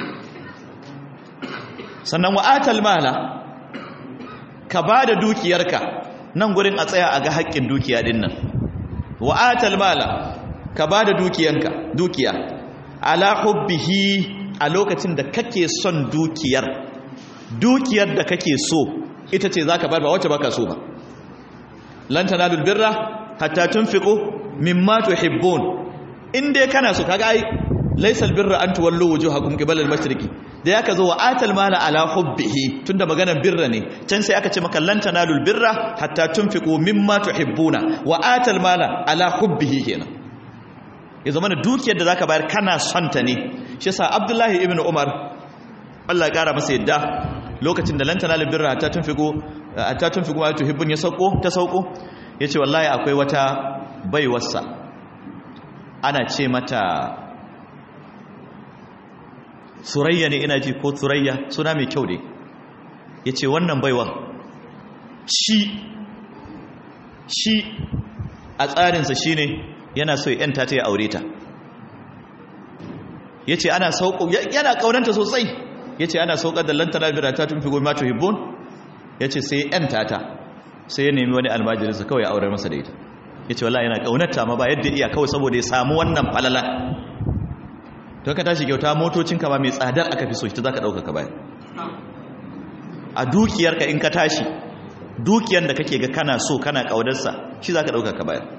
sannan wa'atal mala ka ba da dukiyarka nan gurin a tsaya a ga haƙƙin dukiya ɗin nan wa'atal mala ka ba da dukiyanka dukiya ala hubbihi a lokacin da kake son dukiyar dukiyar da kake so ita ce zaka bar ba wacce baka so ba lan tanalul birra hatta tunfiqu mimma tuhibbun in dai kana so kaga ai laysal birra an tuwallu wujuhakum qibala al-mashriqi da yaka zo wa atal mala ala hubbihi tunda maganar birra ne can sai aka ce maka lan tanalul birra hatta tunfiqu mimma tuhibbuna wa atal mala ala hubbihi kenan ya zama da dukiyar da zaka bayar kana son ta ne shi yasa Abdullahi ibn Umar Allah ya kara masa yadda lokacin da lan tanalul birra hatta tunfiqu hatta tunfiqu ma tuhibbun ya sauko ta sauko yace wallahi akwai wata baiwarsa ana ce mata surayya ne ina ji ko surayya suna mai kyau ne ya ce wannan baiwa shi shi a tsarinsa shi ne yana so ya ta ya aure ta ya ce ana sauko yana kaunanta sosai ya ce ana saukar da lantana bira ta tun fi goma to hibbon ya ce sai yan tata sai ya nemi wani almajirinsa kawai ya aurar masa da ita ya ce wala yana kaunarta ma ba yadda iya kawai saboda ya samu wannan falala don ka tashi kyauta motocin kama mai tsadar aka fi so shi ta za ka ɗauka ka bayan a dukiyarka in ka tashi dukiyar da kake ga kana so kana ƙaunarsa shi za ka ɗauka ka bayan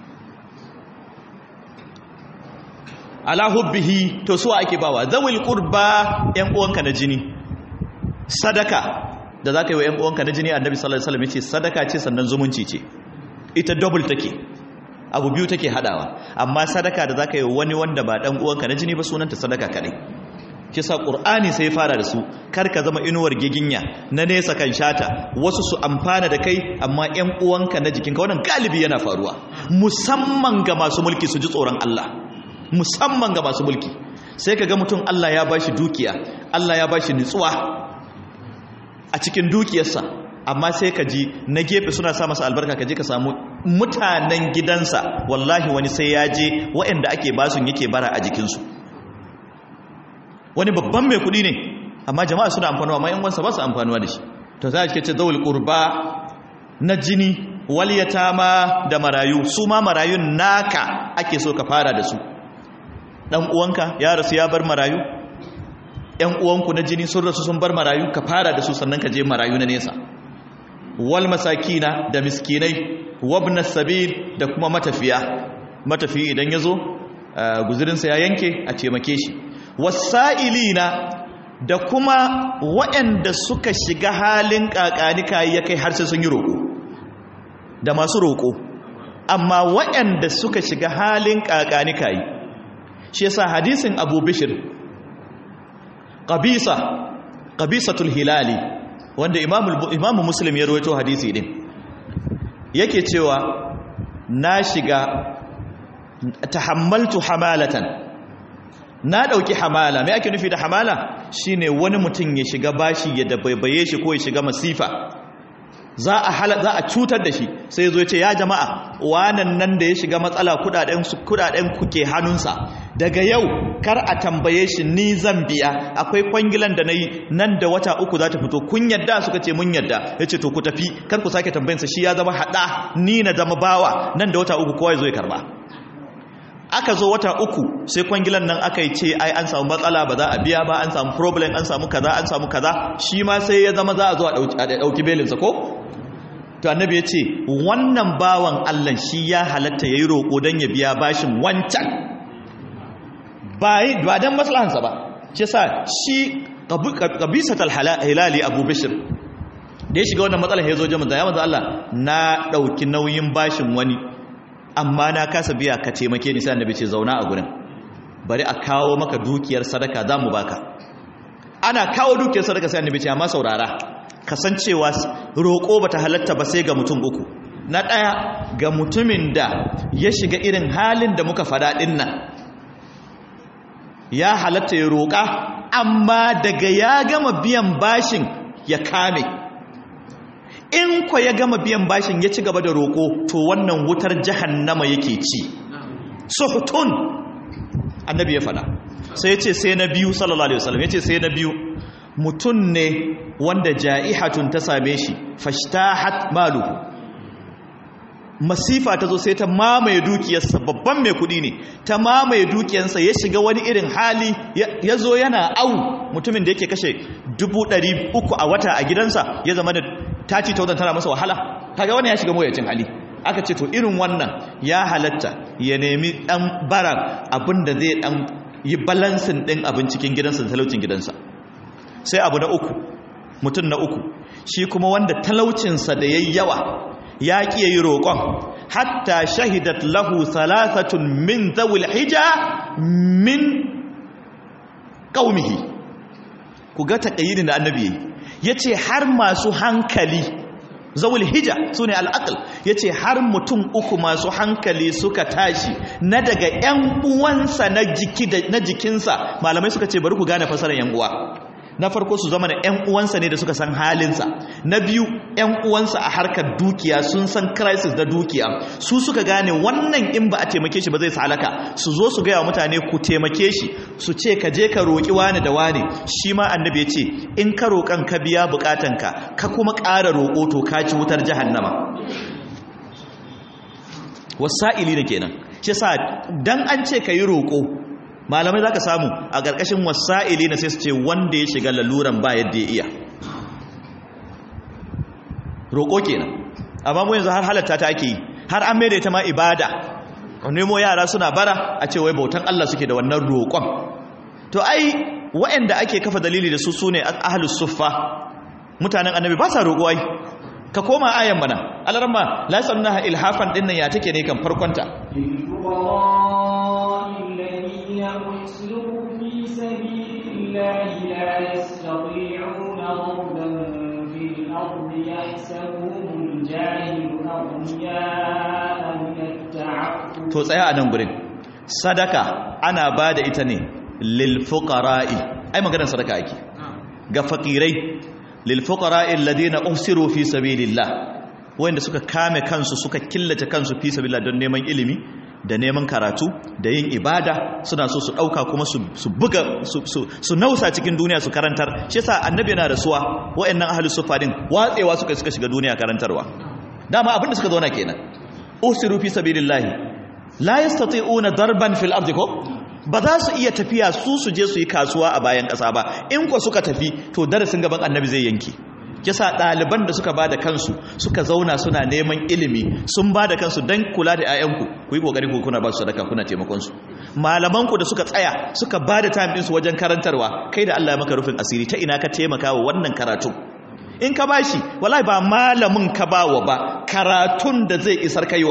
ala hubbihi to suwa ake bawa zawil qurba yan uwanka na jini sadaka da za ka yi wa yan uwanka na jini annabi sallallahu alaihi wasallam yace sadaka ce sannan zumunci ce ita double take abu biyu take hadawa amma sadaka da zaka yi wani wanda ba dan uwanka na jini ba sunanta sadaka kadai shi sa qur'ani sai fara da su kar ka zama inuwar giginya na nesa kan shata wasu su amfana da kai amma ƴan uwanka na jikinka wannan galibi yana faruwa musamman ga masu mulki su ji tsoron Allah musamman ga masu mulki sai ka ga mutum Allah ya bashi dukiya Allah ya bashi nutsuwa a cikin dukiyarsa amma sai ka ji na gefe suna sa masa albarka ka je ka samu mutanen gidansa wallahi wani sai ya je waɗanda ake basun yake bara a jikinsu wani babban mai kuɗi ne amma jama'a suna amfanuwa amma yan wansa ba su amfanuwa da shi to za a ce zawul qurba na jini wal yatama da marayu su ma marayun naka ake so ka fara da su dan uwanka ya rasu ya bar marayu yan uwanku na jini sun rasu sun bar marayu ka fara da su sannan ka je marayu na nesa wal masakina da miskinai wabna sabil da kuma matafiya matafi idan yazo guzurinsa ya yanke a taimake shi wasa'ilina da kuma waɗanda suka shiga halin kakanika ya kai har sai sun yi roƙo da masu roƙo amma waɗanda suka shiga halin kakanika yi shi yasa hadisin Abu Bishr qabisa qabisatul hilali wanda imamu muslim ya rawaito hadisi din yake cewa na shiga tahammaltu hamalatan na dauki hamala me ake nufi da hamala shine wani mutum ya shiga bashi ya dabaibaye shi ko ya shiga masifa za a hala za a cutar da shi sai ya zo ya ce ya jama'a wanan nan da ya shiga matsala kudaden kudaden kuke hannunsa daga yau kar a tambaye shi ni zan biya akwai kwangilan da nayi nan da wata uku za ta fito kun yadda suka ce mun yadda yace to ku tafi kar ku sake tambayansa shi ya zama hada ni na zama bawa nan da wata uku kowa ya zo ya karba aka zo wata uku sai kwangilan nan aka yi ce ai an samu matsala ba za a biya ba an samu problem an samu kaza an samu kaza shi ma sai ya zama za a zo a dauki belinsa ko to annabi ya ce wannan bawan Allah shi ya halatta yayi roƙo don ya biya bashin wancan ba don maslahansa ba shi sa shi qabisatul hilali abu bishr da ya shiga wannan matsalar ya zo jama'a ya manzo Allah na dauki nauyin bashin wani amma na kasa biya ka taimake ni sai annabi ce zauna a gurin bari a kawo maka dukiyar sadaka za mu baka ana kawo dukiyar sadaka sai annabi ce amma saurara kasancewa roƙo bata halatta ba sai ga mutum uku na ɗaya ga mutumin da ya shiga irin halin da muka faɗa ɗin nan ya halatta ya roƙa amma daga ya gama biyan bashin ya kame in kwa ya gama biyan bashin ya ci gaba da roƙo to wannan wutar jahannama yake ci suhutun annabi ya faɗa sai ya ce sai na biyu sallallahu alaihi wasallam ya ce sai na biyu mutum ne wanda ja'ihatun ta same shi fashtahat maluhu masifa ta zo sai ta mamaye dukiyarsa babban mai kudi ne ta mamaye dukiyarsa ya shiga wani irin hali ya zo yana au mutumin da yake kashe dubu ɗari uku a wata a gidansa ya zama da 30,000 tana masa wahala kaga wannan ya shiga mawuyacin hali aka ce to irin wannan ya halatta ya nemi dan bara abinda zai dan yi balansin din abin cikin gidansa da talaucin gidansa sai abu na uku mutum na uku shi kuma wanda talaucinsa da yayi yawa ya ƙi yi roƙon hatta shahidat lahu salasatun min zawil hija min qaumihi ku ga taqayyidin da annabi yayi yace har masu hankali zawul hija sune al'aql yace har mutum uku masu hankali suka tashi na daga ƴan uwansa na jiki na jikinsa malamai suka ce bari ku gane fasarar ƴan uwa na farko su zama da ƴan uwansa ne da suka san halinsa na biyu ƴan uwansa a harkar dukiya sun san crisis da dukiya su suka gane wannan in ba a taimake shi ba zai salaka su zo su gaya wa mutane ku taimake shi su ce ka je ka roƙi wani da wani shi ma annabi ya ce in ka roƙan ka biya buƙatanka ka kuma ƙara roƙo to ka ci wutar jahannama wasa'ili ne kenan shi sa dan an ce ka yi roƙo malamai za ka samu a ƙarƙashin wasa'ili na sai su ce wanda ya shiga laluran ba yadda ya iya roƙo kenan amma mu yanzu har halatta ta ake yi har an mai da ita ma ibada nemo yara suna bara a ce wai bautan Allah suke da wannan roƙon to ai waɗanda ake kafa dalili da su su ne ahlus suffa mutanen annabi ba sa roƙo ai ka koma ayan mana alarma la sannaha ilhafan dinnan ya take ne kan farkonta الله لا يستطيعون ضربا في الأرض يحسبهم الجاهل أغنياء من التعفف to tsaya a nan gurin sadaka ana ba da ita ne lil fuqara'i ai maganar sadaka ake ga fakirai lil fuqara'i alladhina usiru fi sabilillah wanda suka kame kansu suka killace kansu fi sabilillah don neman ilimi da neman karatu da yin ibada suna so su dauka kuma su buga su nausa cikin duniya su karantar shi yasa annabi yana rasuwa wayannan ahlus sufa din watsewa suka suka shiga duniya karantarwa dama abinda suka zauna kenan usiru fi sabilillah la yastati'una darban fil ardi ko ba za su iya tafiya su su je su yi kasuwa a bayan ƙasa ba in ko suka tafi to darasin gaban annabi zai yanke kisa ɗaliban da suka ba da kansu suka zauna suna neman ilimi sun ba da kansu don kula da 'ya'yanku ku yi ƙoƙari ku kuna ba su sadaka kuna taimakonsu malamanku da suka tsaya suka ba da time ɗinsu wajen karantarwa kai da Allah ya maka rufin asiri ta ina ka taimaka wa wannan karatun in ka bashi wallahi ba malamin ka bawa ba karatun da zai isar kaiwa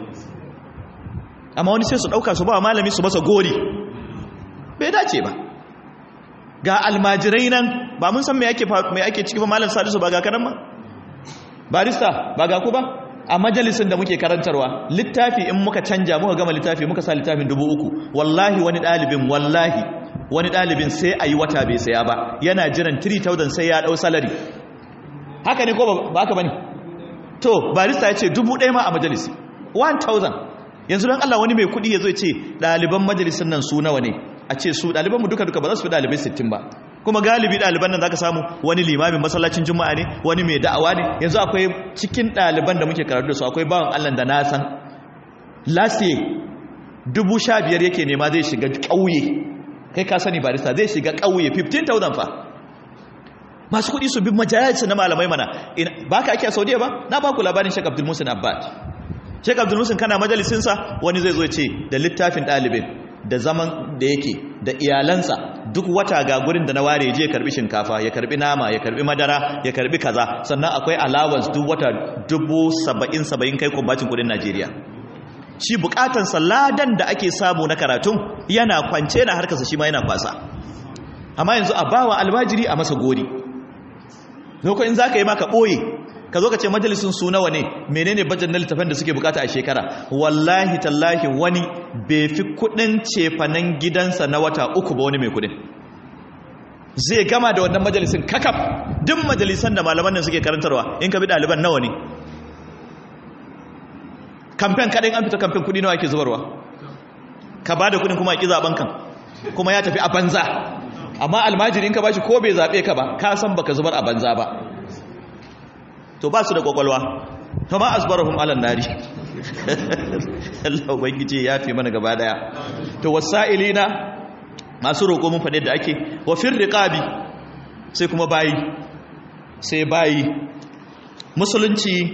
amma wani sai su ɗauka su ba malami su masa gori bai dace ba ga almajirai nan ba mun san me ake me ake ciki ba malam salisu ba ga kanan ba barista ba ga ku ba a majalisin da muke karantarwa littafi in muka canja muka gama littafi muka sa littafin dubu uku wallahi wani ɗalibin wallahi wani ɗalibin sai a yi wata bai saya ba yana jiran 3000 sai ya ɗau salari haka ne ko ba haka ba ne to barista ya ce dubu ɗaya ma a majalisi 1000 yanzu don Allah wani mai kuɗi ya zo ce ɗaliban majalisun nan su nawa ne a ce su ɗalibanmu duka-duka ba za su fi ɗalibai 60 ba kuma galibi ɗaliban nan za ka samu wani limamin masallacin juma'a ne wani mai da'awa ne yanzu akwai cikin ɗaliban da muke karatu da su akwai bawan Allah da na san lasiye dubu sha biyar yake nema zai shiga ƙauye kai ka sani barista zai shiga ƙauye 15,000 fa masu kuɗi su bi majalisa na malamai mana ba ka ake a saudiya ba na ba ku labarin shek abdul musin abbad Sheikh Abdul Musin kana majalisinsa wani zai zo ce da littafin ɗalibin da zaman da yake da iyalansa duk wata ga gurin da na ware je ya karbi shinkafa ya karbi nama ya karbi madara ya karbi kaza sannan akwai allowance duk wata dubu saba'in saba'in kai kumbacin kudin Najeriya shi bukatan ladan da ake samu na karatun yana kwance na harkarsa shi ma yana kwasa amma yanzu a bawa albajiri a masa gori lokacin za ka yi maka ɓoye ka zo ka ce majalisun su nawa ne menene bajan na littafin da suke bukata a shekara wallahi tallahi wani bai fi kudin cefanen gidansa na wata uku ba wani mai kudin zai gama da wannan majalisun kakaf duk majalisan da malaman nan suke karantarwa in ka bi ɗaliban nawa ne kamfen kaɗai an fita kamfen kudi nawa ake zubarwa ka ba da kudin kuma a ƙi zaɓen kan kuma ya tafi a banza amma almajiri in ka ba shi ko bai zaɓe ka ba ka san baka zubar a banza ba to ba su da kwakwalwa to ma asbarahum alan nari Allah ubangiji ya fi mana gaba daya to wasailina masu roƙo mun faɗe da ake wa fir riqabi sai kuma bayi sai bayi musulunci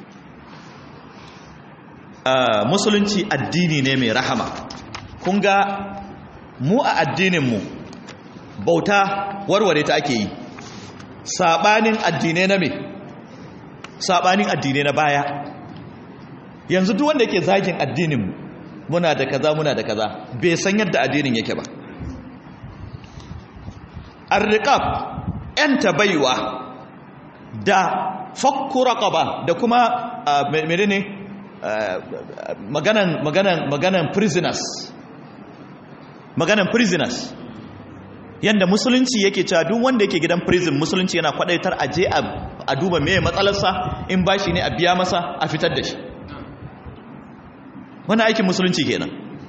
uh, musulunci addini ne mai rahama kun ga mu a addininmu bauta warware ta ake yi sabanin addinai na me sabanin addinai na baya yanzu duk wanda yake zagin addininmu muna da kaza muna da kaza bai san yadda addinin yake ba arriqab yanta baiwa da fakku raqaba da kuma menene maganan maganan maganan prisoners maganan prisoners yanda musulunci yake cewa duk wanda yake gidan prison musulunci yana kwadaitar aje a duba meye matsalarsa in bashi ne a biya masa a fitar da shi wani aikin musulunci kenan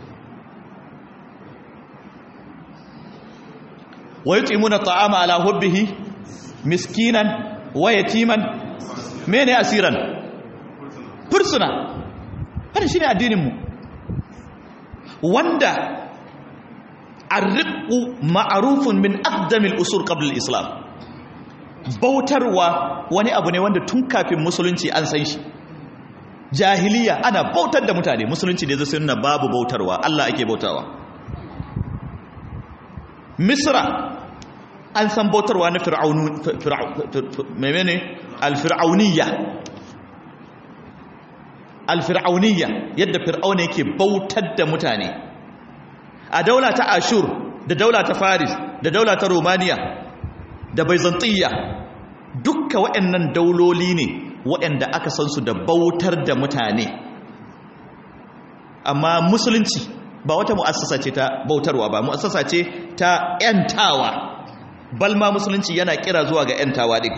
wa yutimuna ta'ama ala hubbihi miskinan wa yatiman mene asiran fursuna hada shine addinin mu wanda arriqu ma'rufun min aqdamil usul qabla al-islam bautarwa wani abu ne wanda tun kafin musulunci an san shi jahiliya ana bautar da mutane musulunci da zai sunna babu bautarwa Allah ake bautawa misra an san bautarwa na fir'aunu menene al-fir'auniyya al-fir'auniyya yadda fir'auna yake bautar da mutane a daula ta ashur da daula ta faris da daula ta romania da byzantiyya dukka waɗannan dauloli ne waɗanda aka san su da bautar da mutane amma musulunci ba wata mu'assasa ce ta bautarwa ba mu'assasa ce ta 'yantawa balma musulunci yana kira zuwa ga 'yantawa ɗin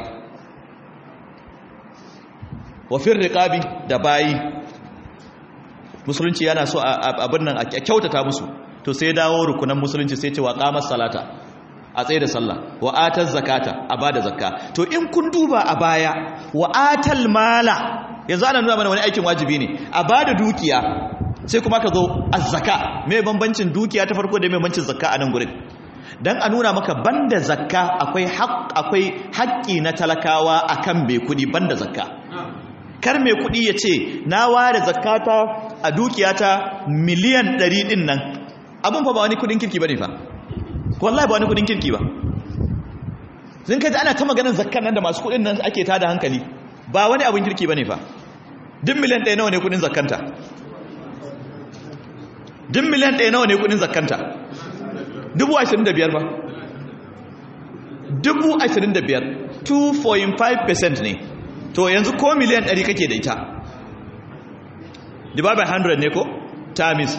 wafin riƙabi da bayi musulunci yana so abin nan a kyautata musu to sai dawo rukunan musulunci sai ce wa ƙamar salata a tsaye da sallah wa atar zakata a ba da zakka to in kun duba a baya wa atal mala yanzu ana nuna mana wani aikin wajibi ne a ba da dukiya sai kuma ka zo azzaka mai bambancin dukiya ta farko da mai bambancin zakka a nan gurin dan a nuna maka banda zakka akwai akwai haƙƙi na talakawa akan mai kuɗi banda zakka kar mai kuɗi ya ce na ware zakata a dukiyata miliyan ɗari ɗin nan abin fa ba wani kuɗin kirki ba ne fa wallahi ba wani kuɗin kirki ba zin kaji ana ta maganin zakkan nan da masu kuɗin nan ake tada hankali ba wani abin kirki ba ne fa duk miliyan ɗaya nawa ne kuɗin zakkanta duk miliyan ɗaya nawa ne kuɗin zakkanta dubu ashirin da biyar ba dubu ashirin da biyar 2.5% ne to yanzu ko miliyan 100 kake da ita divide by 100 ne ko times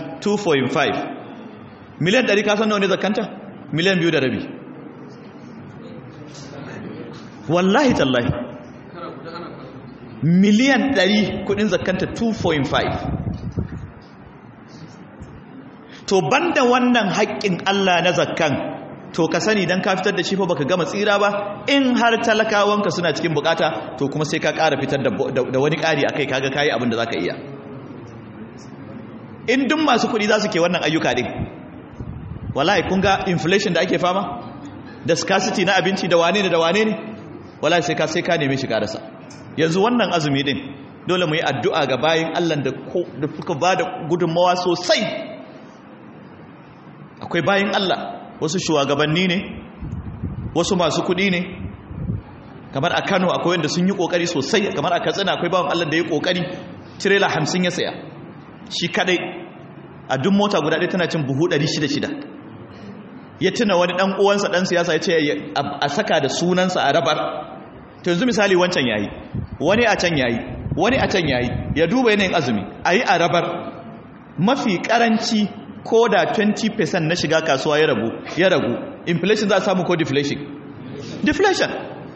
2.5 miliyan 100 ka san nawa ne zakanta miliyan biyu da rabi wallahi tallahi miliyan 100 kudin zakanta 2.5 to banda wannan haƙƙin Allah na zakkan to ka sani dan ka fitar da shi fa baka gama tsira ba in har talakawanka suna cikin bukata to kuma sai ka ƙara fitar da wani ƙari akai kaga kayi abin da zaka iya in duk masu kuɗi za su ke wannan ayyuka din wallahi kun ga inflation da ake fama da scarcity na abinci da wane ne da wane ne wallahi sai ka sai ka neme shi karasa yanzu wannan azumi din dole mu yi addu'a ga bayin Allah da da suka bada gudunmawa sosai akwai bayin Allah wasu shugabanni ne wasu masu kudi ne kamar a kano akwai wanda sun yi kokari sosai kamar a katsina akwai bawan allah da ya kokari tirela hamsin ya saya shi kadai a duk mota guda ɗaya tana cin buhu ɗari shida shida ya tuna wani ɗan uwansa ɗan siyasa ya ce a saka da sunansa a rabar to yanzu misali wancan yayi wani a can yayi wani a can yayi ya duba yanayin azumi a yi a rabar mafi karanci ko da 20% na shiga kasuwa ya ragu ya ragu inflation za a samu ko deflation deflation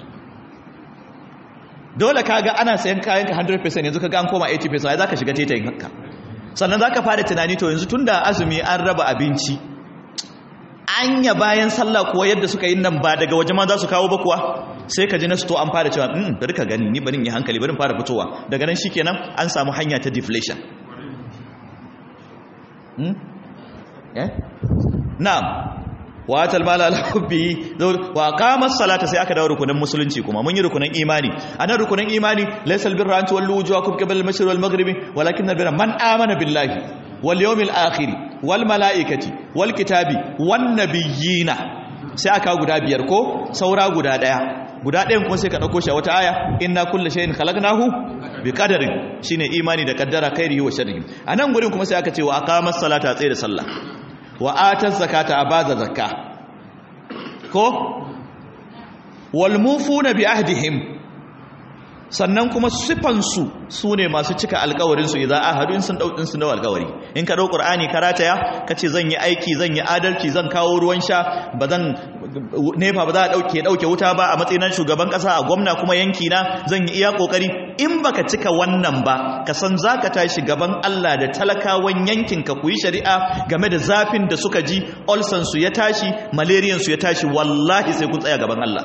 dole kaga ana sayan kayan ka 100% yanzu kaga an koma 80% ai zaka shiga tetayin haka sannan zaka fara tunani to yanzu tunda azumi an raba abinci anya bayan sallah kuwa yadda suka yi nan ba daga waje ma za su kawo ba kuwa sai ka ji na sto an fara cewa mm bari ka gani ni bari in yi hankali bari fara fitowa daga nan shikenan an samu hanya ta deflation hmm? na'am wa atal mala ala hubbi wa aqama salata sai aka dawo rukunin musulunci kuma mun yi rukunin imani anan rukunin imani laysal birra an tuwallu wujuhakum qibla al-mashriq wal maghribi walakin al-birra man amana billahi wal yawmil akhir wal malaikati wal kitabi wan nabiyina sai aka guda biyar ko saura guda daya guda ɗayan kuma sai ka ɗauko shi a wata aya inna kulla shay'in khalaqnahu bi qadarin shine imani da kaddara khairihi wa sharrihi anan gurin kuma sai aka ce wa aqamas salata tsaye da sallah wa ataz zakata abaza zakka ko wal mufuna bi ahdihim sannan kuma sifansu su ne masu cika alkawarinsu idan ahadu in sun ɗauɗin su nawa alkawari in ka ɗau ƙur'ani ka rataya ka ce zan yi aiki zan yi adalci zan kawo ruwan sha ba zan nefa ba za a ɗauke ɗauke wuta ba a matsayin shugaban ƙasa a gwamna kuma yanki na zan yi iya ƙoƙari in baka cika wannan ba ka san za ka tashi gaban Allah da talakawan yankin ka ku yi shari'a game da zafin da suka ji olsansu ya tashi malariyansu ya tashi wallahi sai kun tsaya gaban Allah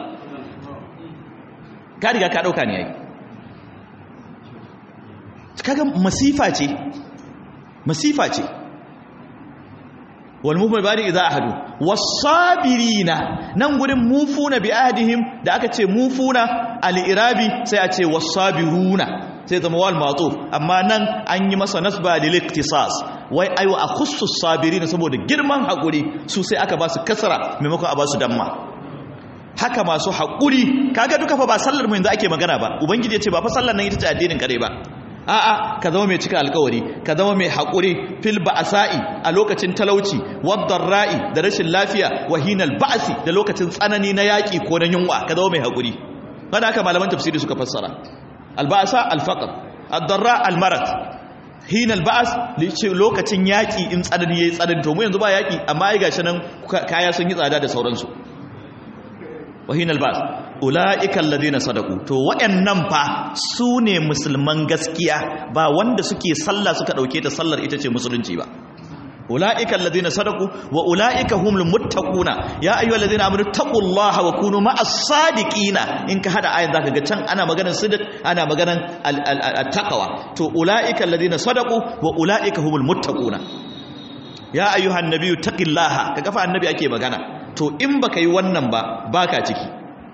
ka riga ka ɗauka ne yayi kaga masifa ce masifa ce wal mufuna bari idza ahadu was-sabirina nan gurin mufuna bi ahdihim da aka ce mufuna al-irabi sai a ce was-sabiruna sai zama wal matuf amma nan an yi masa nasba lil iktisas wai ayu akhussu sabirin saboda girman hakuri su sai aka ba su kasra maimakon a ba su damma haka masu hakuri kaga duka fa ba sallar mu yanzu ake magana ba ubangiji ya ce ba fa sallar nan ita ce addinin kare ba a'a ka zama mai cika alkawari ka zama mai haƙuri fil ba'sa'i a lokacin talauci ra'i da rashin lafiya wahinal ba'si da lokacin tsanani na yaƙi ko na yunwa ka zama mai haƙuri kada haka malaman tafsiri suka fassara alba'sa alfaqr ad-darra almarad hinal ba'as lokacin yaƙi in tsanani yayi tsanani to mu yanzu ba yaƙi amma ai gashi nan kaya sun yi tsada da sauransu wahinal ba'as ula'ika alladhina sadaku to wayannan fa su ne musulman gaskiya ba wanda suke sallah suka dauke ta sallar ita ce musulunci ba ula'ika alladhina sadaku wa ula'ika humul muttaquna ya ayyuhalladhina amanu taqullaha wa kunu ma'as sadiqina in ka hada ayan zaka ga can ana maganar sidq ana maganar at-taqwa to ula'ika alladhina sadaku wa ula'ika humul muttaquna ya ayyuhan nabiyyu taqillaha kaga fa annabi ake magana to in baka yi wannan ba baka ciki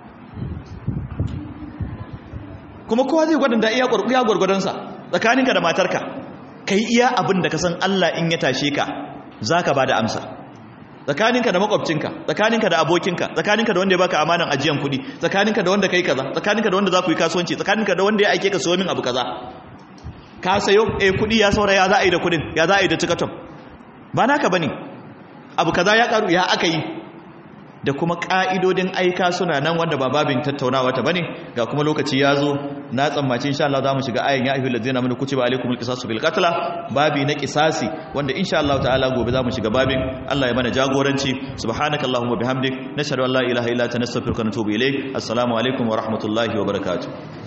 kuma kowa zai gwadanda iya gwargwadonsa tsakaninka da matarka ka yi iya abin da ka san Allah in ya tashe ka za ka ba da amsa tsakaninka da makwabcinka tsakaninka da abokinka tsakaninka da wanda ya baka amanan ajiyan kuɗi tsakaninka da wanda ka yi kaza tsakaninka da wanda za ku yi kasuwanci tsakaninka da wanda ya aike ka siyo min abu kaza ka sayo eh kuɗi ya saura ya za a yi da kuɗin ya za a yi da cikaton ba naka bane abu kaza ya karu ya aka yi da kuma ƙa'idodin aika suna nan wanda ba babin tattaunawa ta bane ga kuma lokaci ya zo na tsammaci insha Allah za mu shiga ayin ya ayyuhal ladzina amanu kutiba alaykumul qisasu bil qatl babi na qisasi wanda insha Allah ta'ala gobe za mu shiga babin Allah ya mana jagoranci subhanakallahumma bihamdik nashhadu an la ilaha illa anta nastaghfiruka wa natubu ilayk assalamu alaikum wa rahmatullahi wa barakatuh